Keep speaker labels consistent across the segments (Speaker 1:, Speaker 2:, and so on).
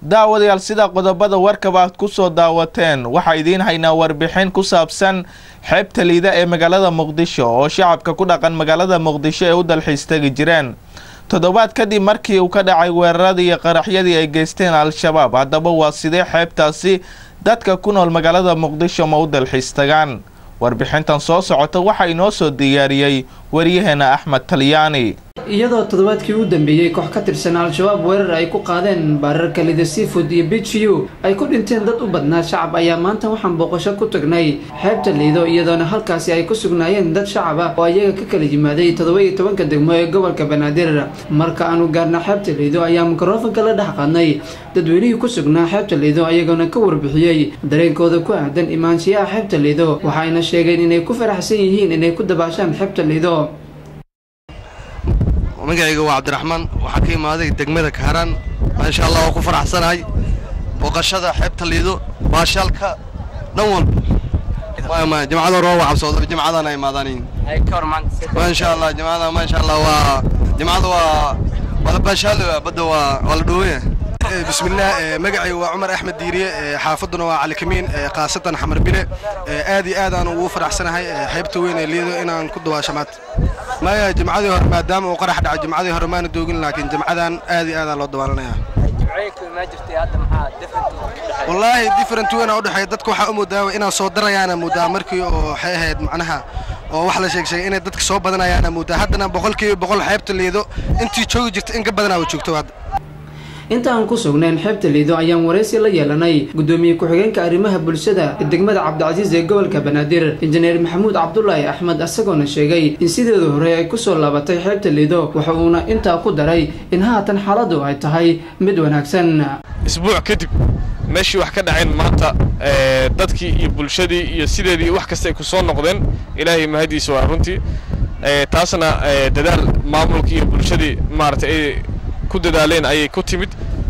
Speaker 1: daawadayaal sida qodobada warkaba aad ku soo daawateen waxaa idiin haynaa warbixin ku saabsan xeebta liida ee magaalada muqdisho oo shacabka ku dhaqan magaalada muqdisho ee u dalxiis tegi jireen toddobaad kadib markii uu ka dhacay weeraradii iyo qaraxyadii ay geysteen al-shabaab haddaba waa sidee xeebtaasi dadka ku nool magaalada muqdisho ma u dalxiis tagaan warbixintan soo socota waxaa inoo soo diyaariyey waryaheena axmed talyaani
Speaker 2: iyadoo toddobaadkii u dambeeyey koox ka tirsan al-shabaab weerar ay ku qaadeen baararka lida seafood iyo bijiyu ay ku dhinteen dad u badnaa shacab ayaa maanta waxaan booqasho ku tagnay xeebta liido iyadoona halkaasi ay ku sugnaayeen dad shacab ah oo ayaga ka kala yimaaday toddoba-iyo tobanka degmo ee gobolka banaadir marka aanu gaarna xeebta liido ayaa mikrofonka la dhex qaadnay dadweynihii ku sugnaa xeebta liido ayagoona ka warbixiyey dareenkooda ku aadan imaanshiyaha xeebta liido waxayna sheegeen inay ku faraxsan yihiin inay ku dabaashaan xeebta liido
Speaker 3: magacayga waa cabdiraxmaan waxaa ka imaaday degmada kaaraan maasha allah waa ku faraxsanahay booqashada xeebta liido baashaalka dhan walba jamcada hore waa cabsooda jamcadana imaadaan maasha allah jamcada maasha allah waa jamcada waa waa la baashaal badda waa waa la dhooya bismillaah magacayga waa cumar axmed diiriye xaafaduna waa cali kamiin khaasatan xamar bile aad iyo aad aan ugu faraxsanahay xeebta weyn ee liido inaan ku dawaasho maanta maya jimcadii hore maadaama uu qarax dhacay jimcadii hore maana doogin laakiin jimcadan aad iyo aadaan loo dabaalanaya wallaahi different weyn u dhexeeya dadka waxaa u moodaa inaan soo darayaana moodaa markii oo waxay ahayd macnaha oo wax la sheeg sheegay inay dadka soo badanayaana moodaa haddana boqolkiiba boqol xeebta liido intii joogi jirta in ka badanaa wa joogto hadda
Speaker 2: inta aan ku sugnayn xeebta liido ayaan waraysi la yeelanay gudoomiye ku-xigeenka arrimaha bulshada ee degmada cabdicasiis ee gobolka banaadir injineer maxamuud cabdulaahi axmed isagoona sheegay in sideeda hore ay kusoo laabatay xeebta liido waxa uuna intaa ku daray in haatan xaaladu ay tahay mid wanaagsan
Speaker 4: isbuuc kadib meeshii wax ka dhaceen maanta dadkii iyo bulshadii iyo sideedii wax kasta ay ku soo noqdeen ilaahay mahadiisa waa runtii taasna dadaal maamulkii iyo bulshadii maaragtay ay ku dadaaleen ayay ku timid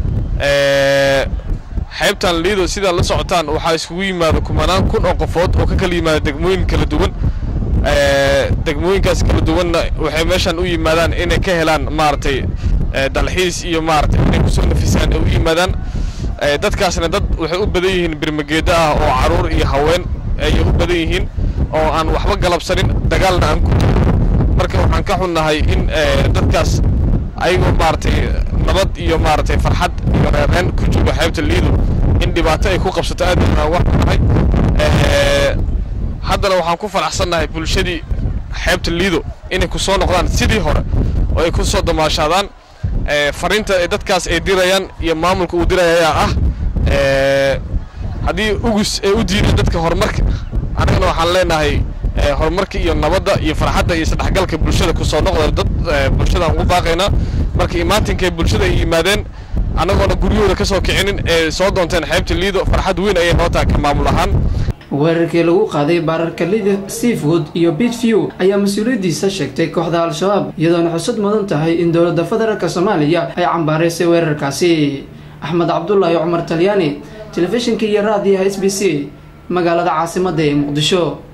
Speaker 4: xeebtan liido sidaad la socotaan waxaa iskugu yimaada kumanaan kun oo qofood oo ka kala yimaada degmooyin kala duwan degmooyinkaas kala duwanna waxay meeshan u yimaadaan inay ka helaan maaragtay dalxiis iyo maaragtay inay kusoo nafisaan ay u yimaadaan dadkaasna dad waxay u badan yihiin birmageeda ah oo caruur iyo haween ayay u badan yihiin oo aan waxba galabsanin dagaalna aan ku marka waxaan ka xunnahay in dadkaas ayagoo maaragtay nabad iyo maaragtay farxad iyo reereen ku jooga xeebta liido in dhibaato ay ku qabsato aad aan uga xunahay haddana waxaan ku faraxsannahay bulshadii xeebta liido inay ku soo noqdaan sidii hore oo ay ku soo damaashaadaan fariinta ee dadkaas ay dirayaan iyo maamulka uu diraya ayaa ah haddii ugus ay u diideen dadka horumarka annagana waxaan leenahay horumarka iyo nabadda iyo farxadda iyo isdhexgalka bulshada kusoo noqda dad bulshadaan ugu baaqaynaa marka imaatinkaay bulshada ay yimaadeen annagoona guryahooda ka soo kicinin ee soo doonteen xeebta liido farxad weyn ayay noo tahay ka maamul ahaan
Speaker 2: weerarkii lagu qaaday baararka lida seafood iyo bitview ayaa mas-uuliyaddiisa sheegtay kooxda al-shabaab iyadoona xusad mudan tahay in dowladda federaalk soomaaliya ay cambaaraysay weerarkaasi axmed cabdulaahi cumar talyaani telefishinka iyo raadiyaha s b c magaalada caasimadda ee muqdisho